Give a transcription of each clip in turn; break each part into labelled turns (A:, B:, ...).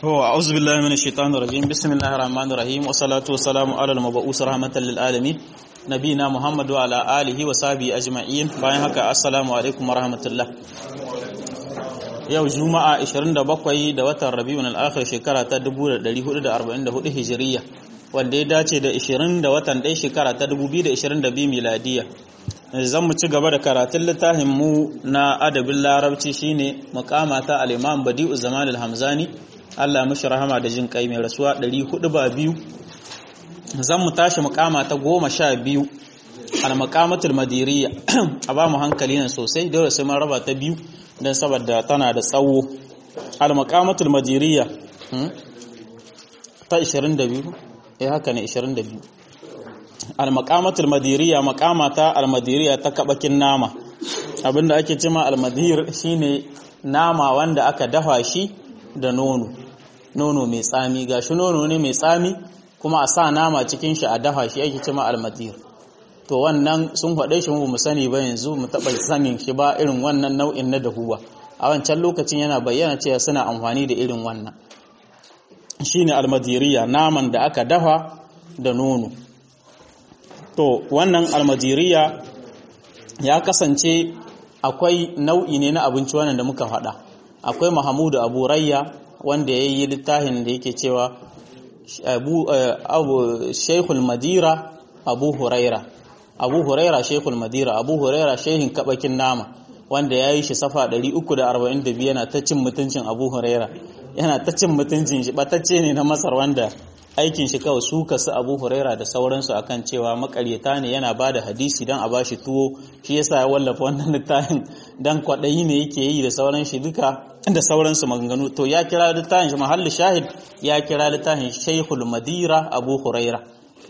A: هو أعوذ بالله من الشيطان الرجيم بسم الله الرحمن الرحيم والصلاة والسلام على المبعوث رحمة للعالمين نبينا محمد وعلى آله وصحبه أجمعين bayan haka assalamu alaikum warahmatullah yau juma'a 27 da watan rabiul al-akhir shekara ta 1444 hijiriya wanda ya dace da 20 da watan ɗaya shekara ta 2022 miladiya zan mu ci gaba da karatun littafin mu na adabin larabci shine muqamata al-imam badi'u zaman al-hamzani Allah mashi rahama da jin kai mai rasuwa 400 ba biyu zan mu tashi mukama ta goma sha biyu al-maqamatul madiriyya a ba mu hankali nan sosai dole sai mun raba ta biyu dan saboda tana da tsawo al-maqamatul madiriyya ta 22 eh haka ne 22 al-maqamatul madiriyya maqamata al-madiriyya ta kabakin nama abinda ake cewa al-madir shine nama wanda aka dafa shi da nono nono mai tsami gashi nono ne mai tsami kuma a sa nama cikin shi a dafa shi ake cima almadir to wannan sun faɗe shi mu sani ba yanzu mu taɓa sanin shi ba irin wannan nau'in na dahuwa a wancan lokacin yana bayyana cewa suna amfani da irin wannan shine almadiriya naman da aka dafa da nono to wannan almadiriya ya kasance akwai nau'i ne na abinci wannan da muka faɗa akwai Mahamudu Abu Rayya wanda ya yi littafin da yake cewa abu Sheikhul Madira Abu Huraira Abu Huraira Sheikhul Madira Abu Huraira shehin kabakin nama wanda ya yi shi safa 342 yana ta cin mutuncin Abu Huraira yana ta cin mutuncin shi batacce ne na Masar wanda aikin shi kawai su kasu Abu Huraira da sauransu akan cewa makaryata ne yana bada hadisi dan a bashi tuwo shi yasa ya wallafa wannan littafin dan kwaɗayi ne yake yi da sauran shi duka da sauransu maganganu to ya kira littafin shi mahalli shahid ya kira littafin Sheikhul Madira Abu Huraira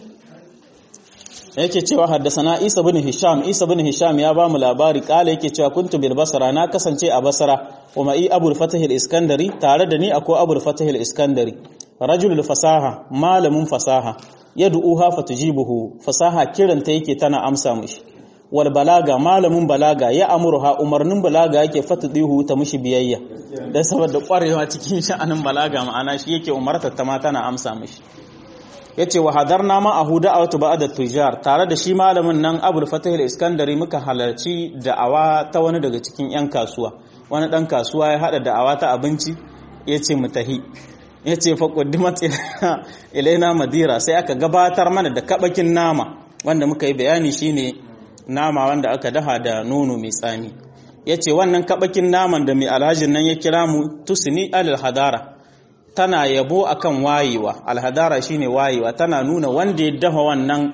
A: yake cewa haddasana Isa bin Hisham Isa bin Hisham ya ba mu labari kala yake cewa kuntu bil Basra na kasance a Basra kuma i Abu Fatah al-Iskandari tare da ni akwai Abu Fatah al-Iskandari rajulul fasaha malamin fasaha yad'uha fatujibuhu fasaha kiranta yake tana amsa mishi wal balaga malamin balaga ya amurha umarnin balaga yake fatudihu ta mishi biyayya dan saboda kwarewa cikin sha'anin balaga ma'ana shi yake umarta ta ma tana amsa mishi yace wa hadarna ma ahu da'awatu ba'da tujar tare da shi malamin nan Abul Fatah al-Iskandari muka halarci da'awa ta wani daga cikin yan kasuwa wani dan kasuwa ya hada da'awa ta abinci yace mu tahi ya ce faƙuddimat ilaina madira sai aka gabatar mana da kaɓakin nama wanda muka yi bayani shine nama wanda aka daha da nono mai tsami ya ce wannan kaɓakin naman da mai alhajin nan ya kira mu tusini alal hadara tana yabo akan wayewa alhadara shine wayewa tana nuna wanda ya dafa wannan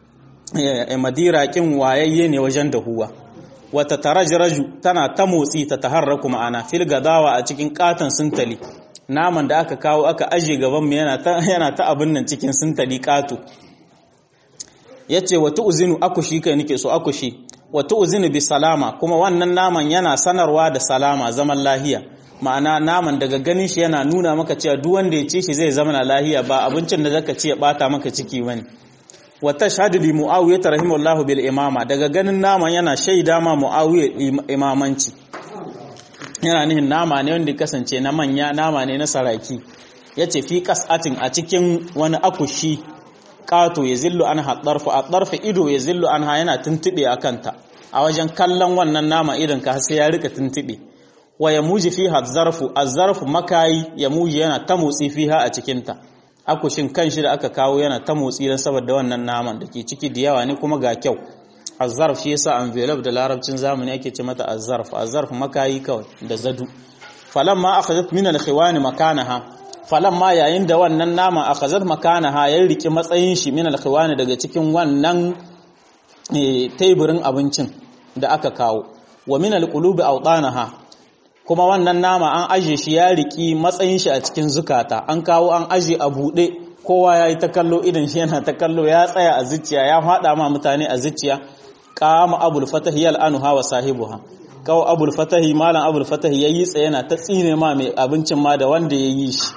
A: madira kin wayayye ne wajen dahuwa wata tarajraju tana ta motsi ta taharraku ma'ana fil gadawa a cikin katon sintali naman da aka kawo aka aje gaban mu yana ta yana ta abin nan cikin sintali kato yace wa tu'zinu akushi kai nake so akushi wa tu'zinu bi salama kuma wannan naman yana sanarwa da salama zaman lahiya ma'ana naman daga ganin shi yana nuna maka cewa duk wanda ya ci shi zai zama lahiya ba abincin da zaka ci ya bata maka ciki bane wa tashhadu li muawiyah rahimahullahu bil imama daga ganin naman yana shaida ma muawiyah imamanci yana nihin nama ne wanda kasance na manya nama ne na saraki ya ce fi kasatin a cikin wani akushi ƙato ya zillu an haɗarfa a ɗarfa ido ya zillu an ha yana tuntuɓe a kanta a wajen kallon wannan nama idan ka sai ya rika tuntuɓe wa ya muji fi zarfu a zarfu makayi ya muji yana ta motsi fi ha a cikinta akushin kan shi da aka kawo yana ta motsi don saboda wannan naman da ke ciki da yawa ne kuma ga kyau azzarf shi yasa envelope da larabcin zamani ake ce mata azzarf azzarf makayi kawai da zadu falamma akhadhat min al-khiwan makanaha falamma yayin da wannan nama akhadhat makanaha ya riki matsayin shi min al-khiwan daga cikin wannan teburin abincin da aka kawo wa min al-qulubi awdanaha kuma wannan nama an aje shi ya riki matsayin shi a cikin zukata an kawo an aje a bude kowa yayi ta kallo idan shi yana ta kallo ya tsaya a zuciya ya fada ma mutane a zuciya kama abul fatahi yal'anuha wa sahibuha kawo abul fatahi malam abul fatahi yayi tsaye yana ta tsine ma mai abincin ma da wanda yayi shi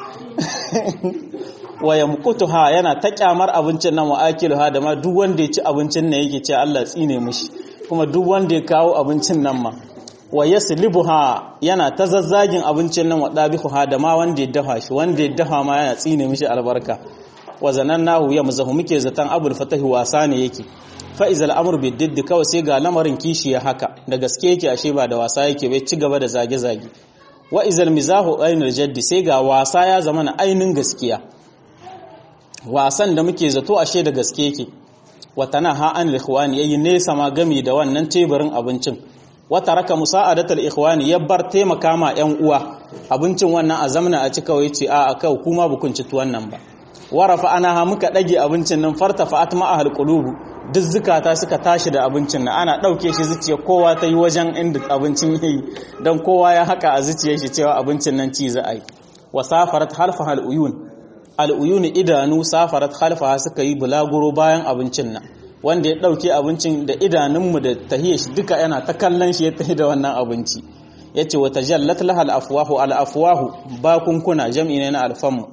A: wa yamqutuha yana ta kyamar abincin nan wa akiluha da ma duk wanda ya ci abincin nan yake ce Allah tsine mishi kuma duk wanda ya kawo abincin nan ma wa yaslibuha yana ta zazzagin abincin nan wa dabihuha da ma wanda ya dafa shi wanda ya dafa ma yana tsine mishi albarka wa zanannahu yamzahu muke zatan abul fatahi wasa ne yake fa izal amru biddidd kawai sai ga lamarin kishi ya haka da gaske yake ashe ba da wasa yake bai ci gaba da zage zage wa izal mizahu ainul jaddi sai ga wasa ya zama na ainin gaskiya wasan da muke zato ashe da gaske yake watana ha an ikhwani yayi nesa ma gami da wannan teburin abincin wata raka musa'adatul ikhwani ya bar taimaka ma yan uwa abincin wannan a zamana a cika wai ce a kau kuma bukun ci tuwan nan ba warafa ana ha muka dage abincin nan farta fa'at ma ahal qulubu duk zukata suka tashi da abincin nan ana dauke shi zuciya kowa ta yi wajen inda abincin yayi dan kowa ya haka a zuciyar shi cewa abincin nan ci za a yi wa safarat halfa hal uyun al uyun idanu safarat halfa suka yi bulaguro bayan abincin nan wanda ya ɗauke abincin da idanunmu da tahiyar shi duka yana ta kallon shi ya tahi da wannan abinci ya ce wata jallat lahal afuwahu al'afuwahu bakunkuna jam'i ne na alfanmu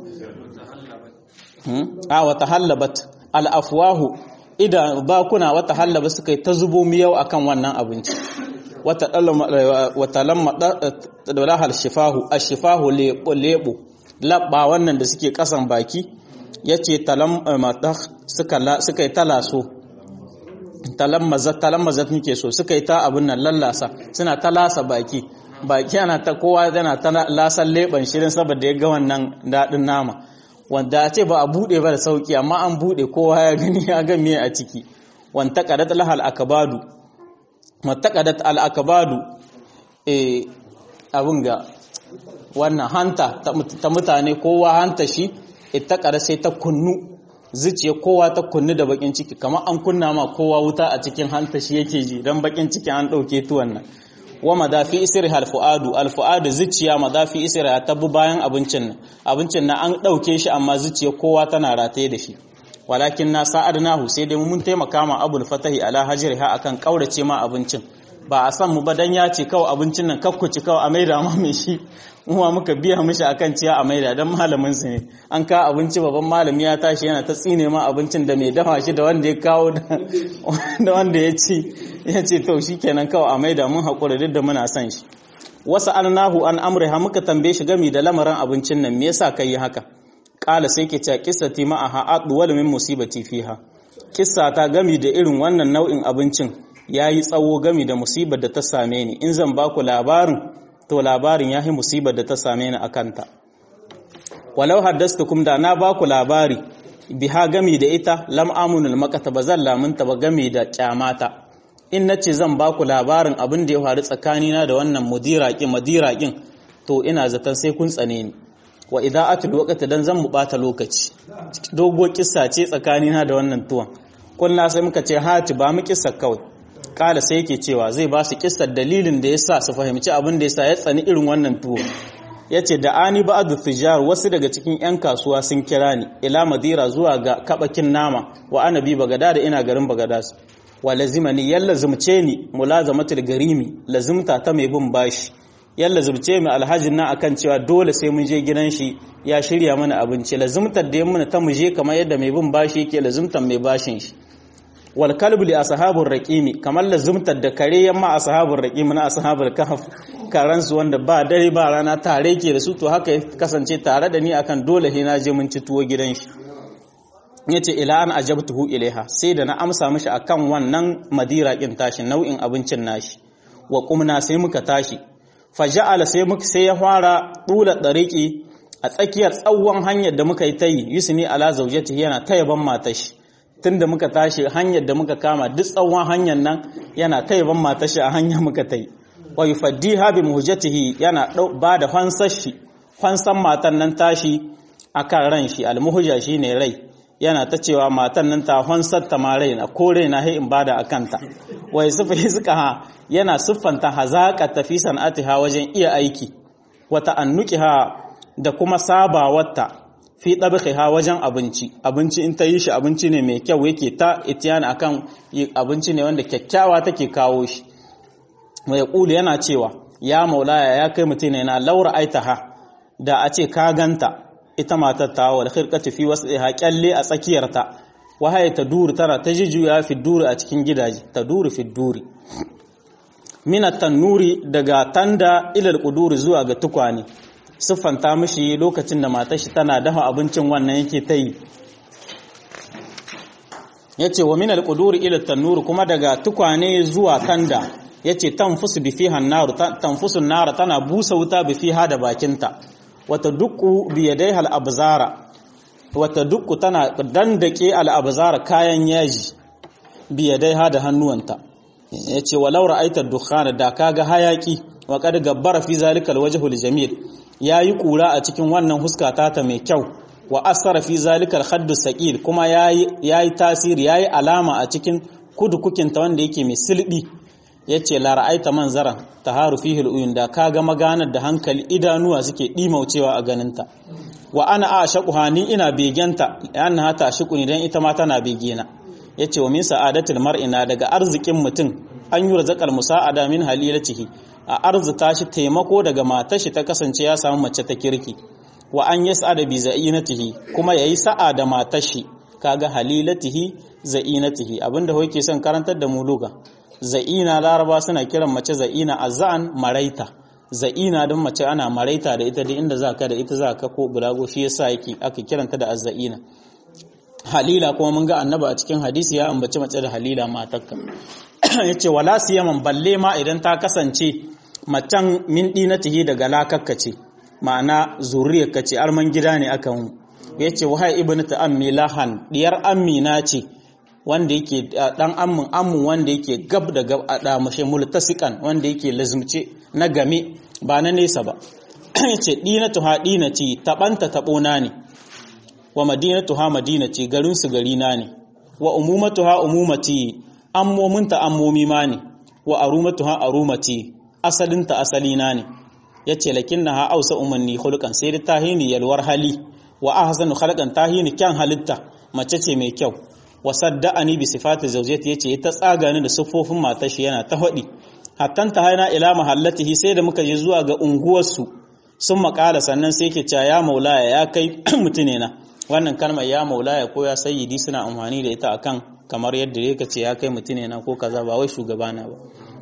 A: a wata hallabat al'afuwahu idan bakuna wata hallaba suka yi ta zubo miyau akan wannan abinci wata lamma da lahal shifahu a shifahu lebo labba wannan da suke kasan baki ya ce suka yi talaso talammazat talammazat nake so suka yi ta abin nan lallasa suna ta lasa baki baki ana ta kowa yana ta lasan leban shirin saboda ya ga wannan daɗin nama wanda a ce ba a buɗe ba da sauki amma an buɗe kowa ya gani ya ga me a ciki wanta qadat lahal akabadu wanta qadat al akabadu eh abin ga wannan hanta ta mutane kowa hanta shi ita ƙara sai ta kunnu zuciya kowa ta kunnu da bakin ciki kamar an kunna ma kowa wuta a cikin hanta shi yake ji don bakin ciki an ɗauke tuwan nan wa madafi isri alfu'adu alfu'adu zuciya madafi isri ta bi bayan abincin nan abincin nan an ɗauke shi amma zuciya kowa tana rataye da shi walakin na sa'adnahu sai dai mun taimaka ma abul fatahi ala hajriha akan kaurace ma abincin ba a san mu ba dan ya ce kawai abincin nan kakkuci kawai a maida ma mai shi muwa muka biya mishi akan ciya a maida dan malamin su ne an ka abinci babban malami ya tashi yana ta tsine ma abincin da mai dafa shi da wanda ya kawo da wanda ya ci ya ce to shikenan kawai a maida mun hakura duk da muna son shi wasu alnahu an amriha muka tambaye shi gami da lamarin abincin nan me yasa kai haka kala sai ke cewa kissati ma'aha adwal min musibati fiha kissa ta gami da irin wannan nau'in abincin ya yi tsawo gami da musibar da ta same ni in zan ba ku labarin to labarin ya yi musibar da ta same ni a kanta walau haddastukum da na ba ku labari biha gami da ita lam amunul makata ba zan lamunta ba gami da kyamata in na ce zan ba ku labarin abin da ya faru tsakanina da wannan mudiraƙin madiraƙin to ina zaton sai kun tsane ni wa idan atul waqti dan zan mu bata lokaci dogo kissa ce tsakanina da wannan tuwon kunna sai muka ce hati ba mu kissa kawai kala sai yake cewa zai ba su kissar dalilin da yasa su fahimci abin da yasa ya tsani irin wannan tuwo yace da ani ba'd tijar wasu daga cikin yan kasuwa sun kira ni ila madira zuwa ga kabakin nama wa anabi bagada da ina garin bagada wa lazimani yalla zumce ni mulazamatul garimi lazimta ta mai bin bashi yalla zumce mu alhajin na akan cewa dole sai mun je gidan shi ya shirya mana abinci lazimtar da yamma ta muje kamar yadda mai bin bashi yake lazimtar mai bashin shi wal kalbu li ashabur raqimi kamar lazumtar da kare yamma ashabur raqimi na ashabul kahf karan su wanda ba dare ba rana tare ke da su to haka ya kasance tare da ni akan dole he na je mun ci tuwo gidan shi yace ila an ajabtuhu ilaiha sai da na amsa mishi akan wannan madira kin tashi nau'in abincin nashi wa qumna sai muka tashi faja'ala sai muka sai ya fara dula dariki a tsakiyar tsawon hanyar da muka yi tayi yusni ala zawjatihi yana tayaban matashi tun da muka tashi hanyar da muka kama duk tsawon hanyar nan yana ta yaban matashi a hanyar muka ta yi wa yufaddi habi muhujjatihi yana ba da fansar shi fansan matan nan tashi akan ran shi almuhujja shine rai yana ta cewa matan nan ta fansar ta ma raina ko raina hai in bada akanta wa yusufu ha yana siffanta hazaqa tafi san'atiha wajen iya aiki wa ta'annuqiha da kuma sabawarta fi ɗab'iha wajen abinci abinci in ta yi shi abinci ne mai kyau yake ta itiyan akan abinci ne wanda kyakkyawa take kawo shi mai ƙulu yana cewa ya maulaya ya kai mutum ne na laura aitaha da a ce ka ganta ita matar ta wal khirqati fi was'iha kyalle a tsakiyarta wahaye ta duru tana ta jijuya fi duri a cikin gidaje ta duri fi duri mina tannuri daga tanda ilal kuduri zuwa ga tukwane siffanta mishi lokacin da matar shi tana dafa abincin wannan yake ta yi yace wa minal quduri ila tannur kuma daga tukwane zuwa tanda yace tanfusu bi fiha an-nar tanfusu an-nar tana busa wuta bi fiha da bakinta wata dukku bi yadayha al-abzara wata dukku tana dandake al-abzara kayan yaji bi yadayha da hannuwanta yace walau ra'aita dukhana da kaga hayaki wa kad gabbara fi zalika al-wajhu al-jamil yayi kura a cikin wannan huskata ta mai kyau wa asara fi zalikal khaddu saqil kuma yayi yayi tasiri yayi alama a cikin kudukukin ta wanda yake mai silbi yace la ra'aita manzara taharu fihi al da kaga maganar da hankali idanuwa suke dimaucewa a ganinta wa ana ashaquha ni ina begenta annaha tashiquni dan ita ma tana begena yace wa min sa'adatil mar'ina daga arzikin mutum an yi razaqal musa'ada min halilatihi a arzuta shi taimako daga matar shi ta kasance ya samu mace ta kirki wa an yas'ada bi za'inatihi kuma yayi sa'a da matar shi kaga halilatihi za'inatihi abinda yake son karantar da mu luga za'ina laraba suna kiran mace za'ina azzan maraita za'ina don mace ana maraita da ita da inda zaka da ita zaka ko bulago shi yasa yake aka kiranta da azza'ina halila kuma mun ga annaba a cikin hadisi ya ambaci mace da halila matarka yace wala siyaman balle ma idan ta kasance macen min dinatihi daga lakakka ce ma'ana zuriyar ka ce arman gida ne aka mu ya ce wahai ibn ta'ammi lahan diyar amina ce wanda yake dan ammin ammun wanda yake gab da gab a damashe multasikan wanda yake lazumce na game ba na nesa ba yace dinatu ha dinati tabanta tabona ne wa madinatu ha madinati garin su gari na ne wa umumatu ha umumati ammominta ammomi ma ne wa arumatu ha arumati asalinta asalina ne ya ce lakin na ha'ausa umarni hulkan sai da tahini yalwar hali wa ahsanu khalqan tahini kyan halitta mace ce mai kyau wa sadda'ani bi sifati zawjati yace ta tsaga ni da siffofin matar shi yana ta hadi hattan ta haina ila mahallatihi sai da muka je zuwa ga unguwarsu sun makala sannan sai ke cewa ya maulaya ya kai mutune na wannan kalmar ya maulaya ko ya sayyidi suna amfani da ita akan kamar yadda yake ce ya kai mutune na ko kaza ba wai shugabana ba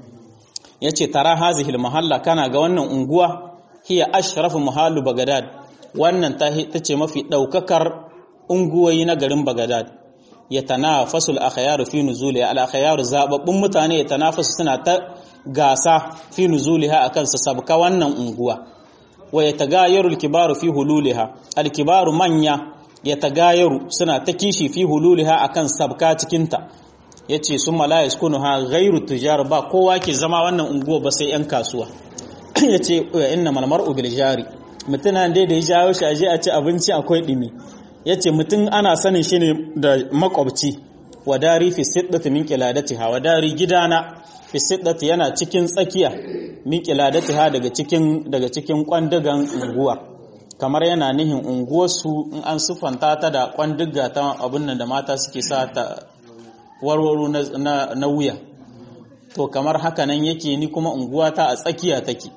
A: ya ce tara hazihil mahalla kana ga wannan unguwa hiya ashrafu mahallu bagadad wannan ta ce mafi ɗaukakar unguwoyi na garin bagadad ya tanafasu al-akhyaru fi nuzuliha al-akhyaru zababbun mutane ya tanafasu suna ta gasa fi nuzuliha akan su sabka wannan unguwa wa yatagayaru al-kibaru fi hululiha al-kibaru manya yatagayaru suna ta kishi fi hululiha akan sabka cikin ta ya ce sun malaya skunu ha gairu tujar ba kowa ke zama wannan unguwa ba sai 'yan kasuwa ya ce inna malmar ubil jari mutum dai da ya jawo shi aje a ci abinci akwai ɗimi ya ce mutum ana sanin shi ne da makwabci wadari fi siddati min qiladatiha wadari gidana fi siddati yana cikin tsakiya min qiladatiha daga cikin daga cikin kwandugan unguwa kamar yana nihin unguwarsu in an sufanta ta da kwanduga ta abin nan da mata suke sa ta warwaro na wuya to kamar haka nan yake ni kuma unguwata a tsakiya take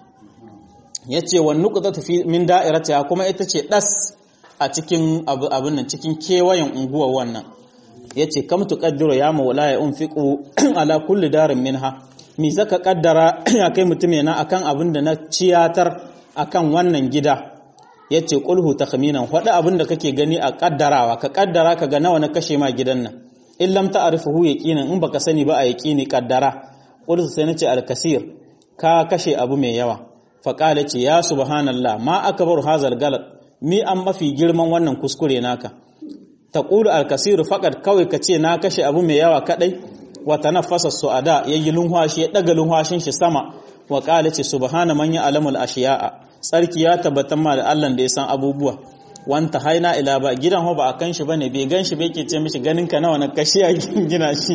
A: yace wa nuqtatu fi min da'iratiha kuma ita ce das a cikin abin nan cikin kewayen unguwar wannan yace kam tuqaddiru ya maula ya unfiqu ala kulli darin minha mi zaka kaddara ya kai mutum yana akan abin da na ciyatar akan wannan gida yace qulhu takhminan wada abin da kake gani a kaddarawa ka kaddara ka ga nawa na kashe ma gidan nan in lam ta'rifuhu yaqinan in baka sani ba a yaqini kaddara qultu sai nace al-kasir ka kashe abu mai yawa fa qala ce ya subhanallah ma akbaru hazal galat mi an mafi girman wannan kuskure naka taqulu al-kasir faqad kawai kace na kashe abu mai yawa kadai wa tanaffasa su'ada yayi lunhwashi ya daga lunhwashin shi sama wa qala ce subhana man ya'lamul ashiya'a tsarki ya tabbatar ma da Allah da ya san abubuwa wanta haina ila ba gidan ho ba a kan shi bane bai gan shi bai ke ce mishi ganin ka nawa na kashi a gina shi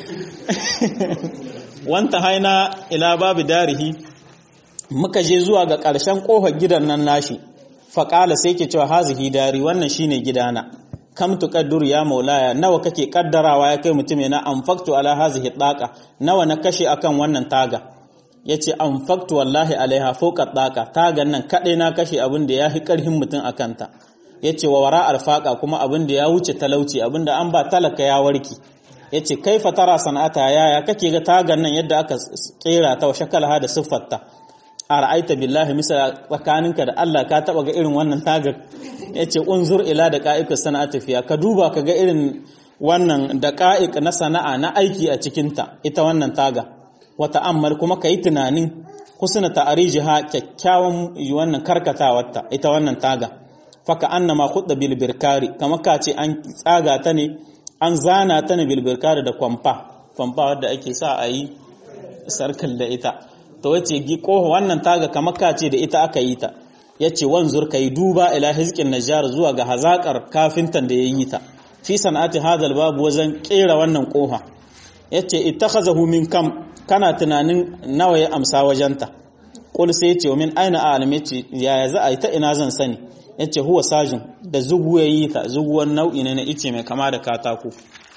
A: wanta haina ila babu darihi muka je zuwa ga ƙarshen ƙofar gidan nan nashi faƙala sai ke cewa hazihi dari wannan shine gidana kam tuqaddur ya maulaya nawa kake kaddarawa ya kai mutum na anfaktu ala hazihi daqa nawa na kashe akan wannan taga yace anfaktu wallahi alaiha fawqa daqa tagan nan kadai na kashe abin da yafi karhin mutum akan ta ya ce wa wara alfaƙa kuma abin da ya wuce talauci abin da an ba talaka ya warki yace kaifa tara sana'ata yaya kake ga tagan nan yadda aka kera ta wa shakalaha da siffarta a ra'aita billahi misala tsakaninka da Allah ka taba ga irin wannan tagar yace unzur ila da qa'iqus sana'ati fiya ka duba ka ga irin wannan da qa'iq na sana'a na aiki a cikin ta ita wannan taga wa ta'ammal kuma kai tunanin husna ta'rijiha kyakkyawan wannan karkatawarta ita wannan taga faka annama khudda bil birkari kama ka ce an tsaga ta ne an zana ta ne bil birkari da kwamfa kwamfa wadda ake sa a yi sarkal da ita to wace gi koho wannan taga kama ka ce da ita aka yi ta yace wanzur kai duba ila hizqin najjar zuwa ga hazakar kafintan da yayi ta fi sana'ati hadal babu wajen kera wannan koha yace ittakhazahu min kam kana tunanin nawa ya amsa wajenta qul sai yace min aina a'lam yace yaya za a yi ta ina zan sani yace huwa sajin da zugu yayi ta zuguwan nau'i ne na ice mai kama da katako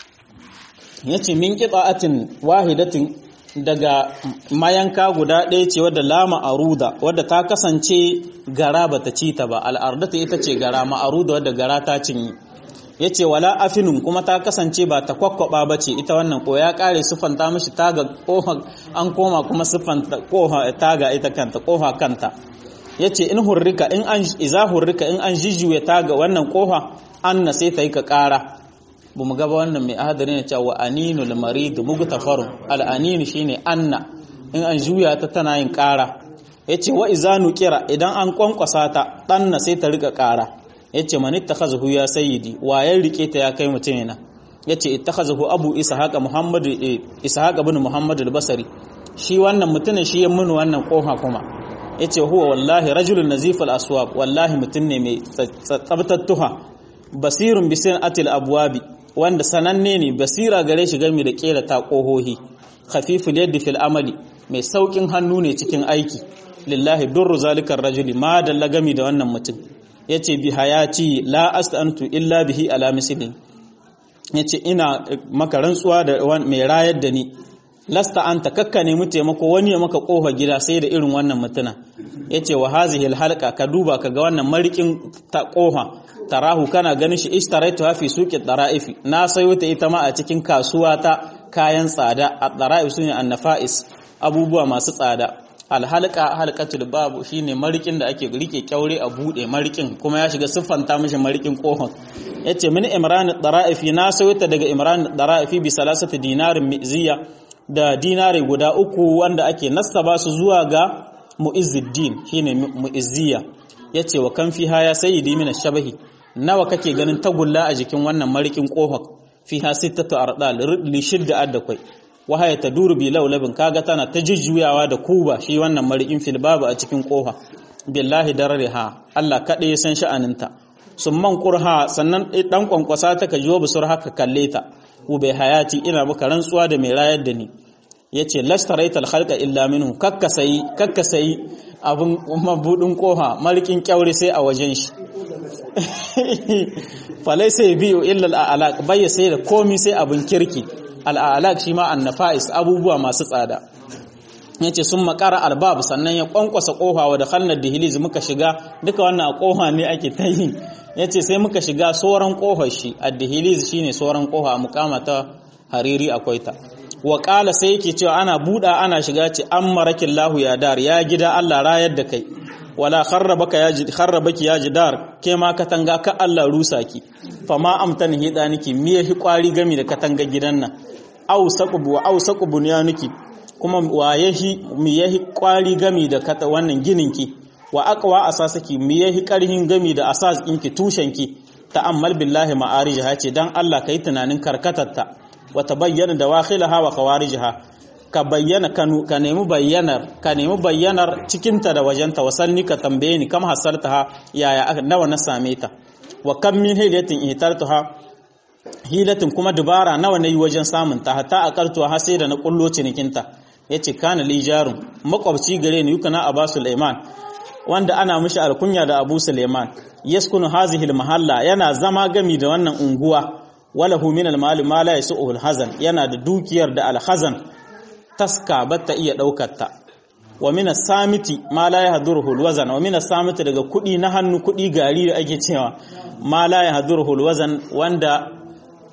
A: yace min qita'atin wahidatin daga mayanka guda ɗaya ce wadda lama aruda wadda ta kasance gara bata ci ta ba al'ardata ita ce gara ma'aruda wadda gara ta cinye yace wala afinun kuma ta kasance ba ta kwakwaba bace ita wannan ko ya kare sufanta mishi taga koha an koma kuma sufanta koha taga ita kanta koha kanta yace in hurrika in an iza hurrika in an jijjuye taga wannan koha anna sai ta yi ka kara bu mu gaba wannan mai ahadari ne cewa aninul marid mugtafarun al aninu shine anna in an juya ta tana yin kara yace wa iza nuqira idan an kwankwasa ta danna sai ta rika kara yace man ittakhazahu ya sayyidi wa ya rike ta ya kai mutum yana yace ittakhazahu abu ishaq muhammad ishaq ibn muhammad al-basri shi wannan mutumin shi ya mun wannan koha kuma yace huwa wallahi rajulun nazif al-aswab wallahi mutum ne mai tsabtattuha basirun bisin atil abwabi wanda sananne ne basira gare shi game da kera ta kohohi khafiful yaddi fil amali mai saukin hannu ne cikin aiki lillahi durru zalikar rajuli ma dalla gami da wannan mutum yace bi hayati la astantu illa bihi ala mislin yace ina maka rantsuwa da mai rayar da ni lasta anta kakka ne mu taimako wani ya maka kofa gida sai da irin wannan mutuna yace wa hazihi alhalqa ka duba ka ga wannan marikin ta kofa tarahu kana ganin shi ishtaraitu fi suqi daraifi na sayo ta ita ma a cikin kasuwa ta kayan tsada ad-daraif sune annafais abubuwa masu tsada alhalqa halqatul babu shine marikin da ake rike kyaure a bude marikin kuma ya shiga siffanta mishi marikin kofar yace min imran daraifi na sayo ta daga imran daraifi bi salasati dinarin miziya da dinari guda uku wanda ake nastaba su zuwa ga mu'izzuddin shine mu'izziya yace wa kan fiha ya sayyidi min shabahi nawa kake ganin tagulla a jikin wannan marikin kofar fiha sittatu ardal li shidda addakwai wahaya taduru bi laulabin kaga tana ta jujjuyawa da kuba shi wannan marikin fil babu a cikin kofa billahi darariha Allah kade ya san sha'aninta summan qurha sannan dan kwankwasa ta ka jiwo busur haka kalle ta bai hayati ina maka rantsuwa da mai rayar da ni yace lastaraital khalqa illa minhu kakkasayi kakkasayi abun mabudin koha marikin kyaure sai a wajen shi falai sai biyu illa al'alaq bai sai da komi sai abun kirki al'alaq shi ma annafais abubuwa masu tsada yace sun makara albab sannan ya kwankwasa kofa wa da khalnar dihiliz muka shiga duka wannan a kofa ne ake ta yi yace sai muka shiga soran kofar shi ad-dihiliz shine soran kofa mukama ta hariri akwai ta wa qala sai yake cewa ana buda ana shiga ce ammarakin lahu ya dar ya gida Allah rayar da kai wala kharrabaka ya ji kharrabaki ya jidar ke ma katanga ka Allah rusa ki fama amtan hidaniki miye hi kwari gami da katanga gidan nan au saqbu au saqbu niki kuma wa yahi miye hi kwari gami da kata wannan ginin ki wa aqwa asasaki miye hi karhin gami da asas ɗinki tushen ki ta'ammal billahi ma'arijaha ce dan Allah kai tunanin karkatarta wa tabayyana dawakhilaha wa khawarijha ka bayyana ka nemi bayyanar ka nemi bayyanar cikinta da wajenta wasanni ka tambaye ni kam hasartaha yaya nawa na same ta wa kam min hilatin ihtartaha hilatin kuma dubara nawa nayi wajen samun ta hatta aqaltu ha sai da na kullo cinikinta yace kana li jarun makwabci gare ni yukana Abu Sulaiman wanda ana mishi alkunya da Abu Sulaiman yaskunu hazihi almahalla yana zama gami da wannan unguwa walahu min almal ma la yasu'u alhazan yana da dukiyar da alhazan taska batta iya daukar ta wa min samiti ma la yahduruhu alwazan wa min samiti daga kudi na hannu kudi gari da ake cewa ma la yahduruhu alwazan wanda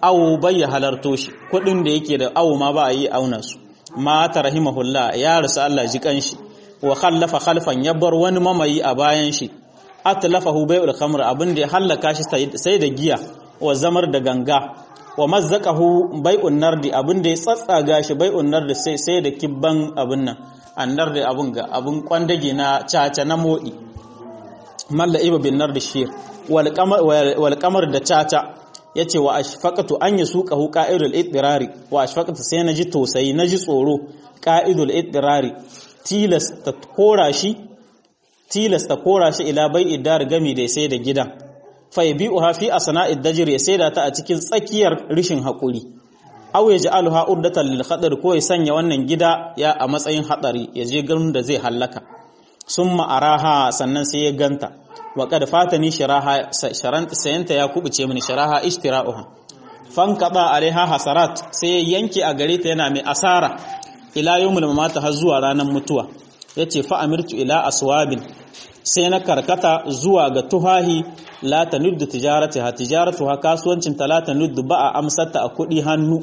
A: awo bai ya halarto shi kudin da yake da awo ma ba a yi auna su mata rahimahullah ya rasu Allah ji kanshi wa khallafa khalfan ya bar wani mamayi a bayan shi atlafahu bai'ul khamr abin da ya hallaka shi sai da giya wa zamar da ganga wa mazzaqahu bai'un nardi abin da ya tsatsaga shi bai'un nardi sai sai da kibban abin nan annar da abin ga abin kwandage na caca na modi malla iba bin nardi shir wal qamar wal qamar da caca yace wa ashfaqatu an yasuqahu qa'idul idrari wa ashfaqatu sai naji tosayi naji tsoro qa'idul idrari tilasta kora shi tilasta kora shi ila bai idar gami da sai da gidan fa yabi'uha fi asna'id dajr ya saida ta a cikin tsakiyar rishin hakuri aw yaj'aluha urdatan lil khatar ko ya sanya wannan gida ya a matsayin hadari ya je garin da zai hallaka summa araha sannan sai ya ganta wa qad fatani shiraha sharant sayanta ya kubuce mini shiraha ishtira'uha fanqada alaiha hasarat sai ya yanke a gare ta yana mai asara ila yawmul mamata har zuwa ranar mutuwa yace fa amirtu ila aswabin sai na karkata zuwa ga tuhahi la tanuddu tijaratiha tijaratuha kasuwancin ta la tanuddu ba a amsata a kudi hannu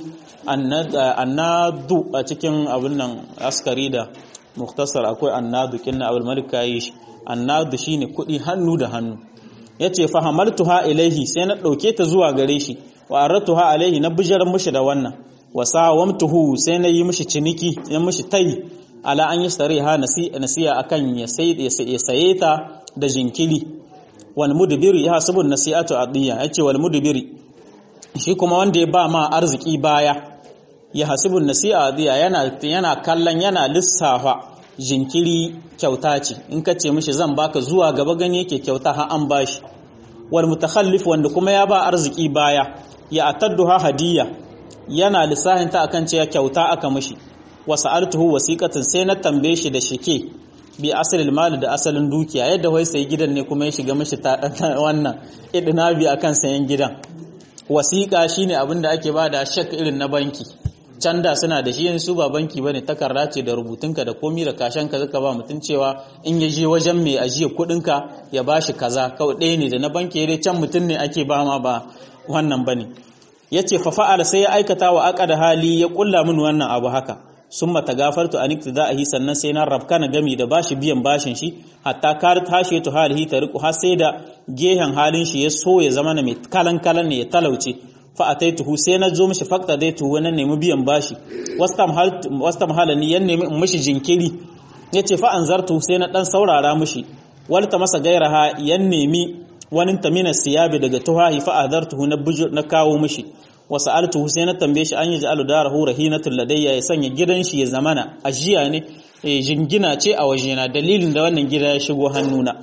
A: annadu a cikin abin nan askari da muktasar akwai annadu kinna abul malik kayi shi annadu shine kudi hannu da hannu yace fa hamaltuha ilaihi sai na dauke ta zuwa gare shi wa aratuha alaihi na bijaran mushi da wannan wa sawamtuhu sai na yi mishi ciniki ya mishi tayi ala an yashtari ha nasiya akan ya saye ta da jinkiri wal mudbiri ya hasabun nasi'atu adiya yace wal mudbiri shi kuma wanda ya ba ma arziki baya ya hasibun nasi'a adiya yana yana kallon yana lissafa jinkiri kyauta ce in ka ce mishi zan baka zuwa gaba gani yake kyauta har an bashi wal mutakhallif wanda kuma ya ba arziki baya ya atadduha hadiya yana lissahin ta akan cewa kyauta aka mishi wa sa'altuhu wasiqatan sai na tambaye shi da shike bi asalil mali da asalin dukiya yadda wai sai gidan ne kuma ya shiga mishi ta wannan idnabi akan sayan gidan wasiqa shine abin da ake bada shek irin na banki can da suna da shi yanzu ba banki bane takarda ce da rubutunka da komi da kashanka zaka ba mutun cewa in ya je wajen mai ajiye kudinka ya bashi kaza kawai ɗaya ne da na banki dai can mutun ne ake ba ma ba wannan bane yace fa fa'ala sai ya aikata wa aqada hali ya kulla min wannan abu haka summa tagafartu an iktidahi sannan sai na rabka na gami da bashi biyan bashin shi hatta kar tashi to halihi ta riku har sai da gehen halin shi ya so ya zama na mai kalan kalan ne ya talauce fa ataituhu sai na zo mishi fakta dai tuhu nan nemi biyan bashi wastam hal wastam halani yan nemi in mishi jinkiri yace fa anzartu sai na dan saurara mishi walta masa gairaha yan nemi wani tamina siyabi daga tuhahi fa adartuhu na bujur na kawo mishi wa sa'altuhu sai na tambaye shi an yi ja'alu darahu rahinatul ladayya ya sanya gidan shi ya zamana ajiya ne jingina ce a wajena dalilin da wannan gida ya shigo hannuna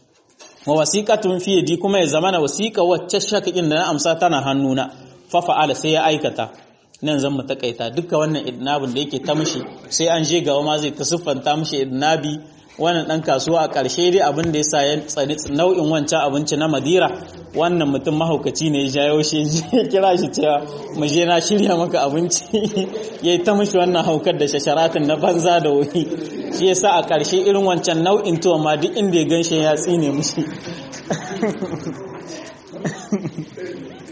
A: wa wasiqatun fi yadi kuma ya zamana wasiqa wacce shakakin da na amsa tana hannuna fa fa'ala sai ya aikata nan zan mu takaita duka wannan idnabin da yake ta mishi sai an je gawa ma zai ta siffanta mishi idnabi wannan dan kasuwa a ƙarshe dai abin da ya sa ya tsani nau'in wancan abinci na madira wannan mutum mahaukaci ne ya jayo shi ya kira shi cewa mu je na shirya maka abinci ya ta mishi wannan haukar da shasharatin na banza da wuri shi ya sa a ƙarshe irin wancan nau'in tuwa ma duk inda ya gan shi ya tsine mishi